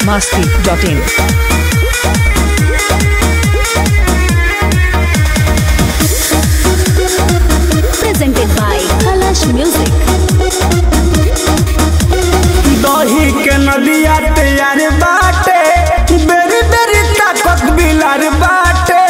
masti.in. presented by Kalash Music. दही के नदिया तैयार बाटे बेरी बेरी ताकत बिलार बाटे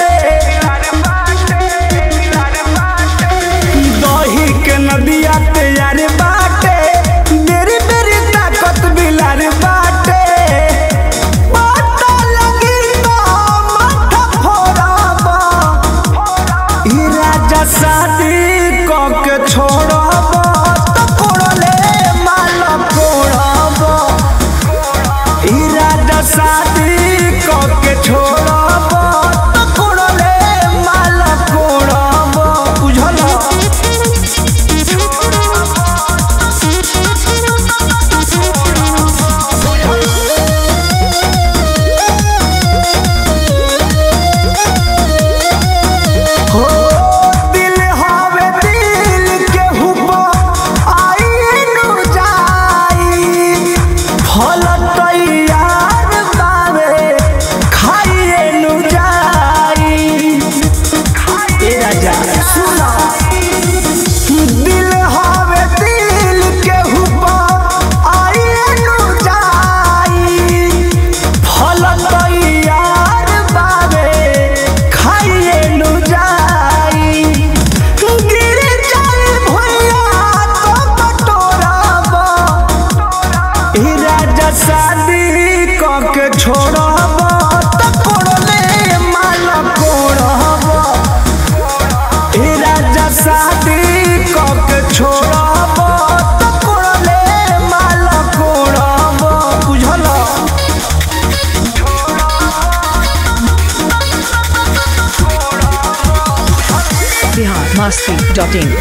दही के नदिया तैयार बाटे बेरी बेरी ताकत बिलार बाटे पता लगी तो माथा फोड़ाबा ई राजा शादी क के छोड़ब त कोड़ले माल कोड़ब ई राजा शादी क के छोड़ब त कोड़ले माल कोड़ब बुझल हो दिल हवे दिल के हुबा आईनु जाई फल तैयार बावे खाइएनु जाई ए राजा सुना दिल हवे दिल के हुबा आईनु जाई फल तैयार बावे खाइएनु जाई गिर जाए भैया तो बटोराबा ई राजा शादी क के छोड़ब त कोड़ले माल कोड़ब ई राजा शादी क के छोड़ब त कोड़ले माल कोड़ब बुझल Bihar masti.in.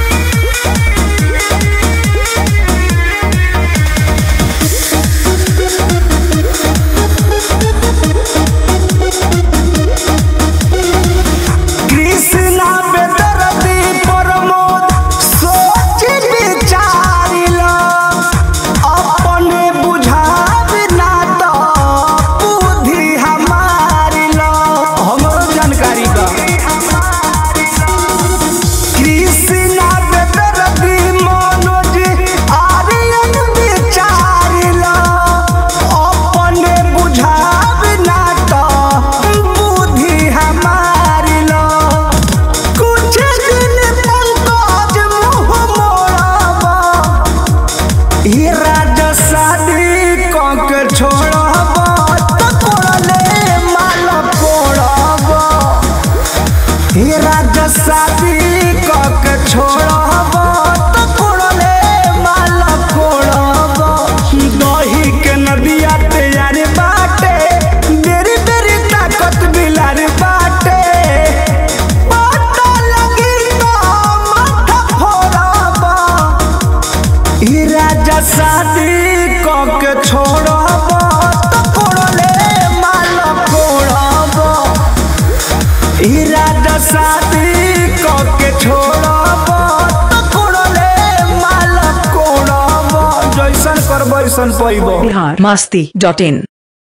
कृष्णा बेदरदी प्रमोद सोच विचारिल अपने बुझाव ना तो बुद्धि हमारिल हमरो जानकारी बा कृष्णा बेदरदी मनोज आर्यन विचारिल अपने बुझाव ना तो बुद्धि हमारिल कुछ दिन पंकज मुँह मोड़ाबा ई राजा शादी क के छोड़ाबा त कोड़ले माल कोड़ाबा ई राजा शादी क के छोड़ाबा त कोड़ले माल कोड़ाबा दही के नदिया तैयार बाटे बेरी बेरी ताकत बिलार बाटे पता लगी तो माथा फोड़ाबा ई राजा शादी क के छोड़ब त कोड़ले माल कोड़ब ई राजा शादी क के छोड़ब त कोड़ले माल कोड़ब जैसन करब वैसन पैब Bihar masti.in.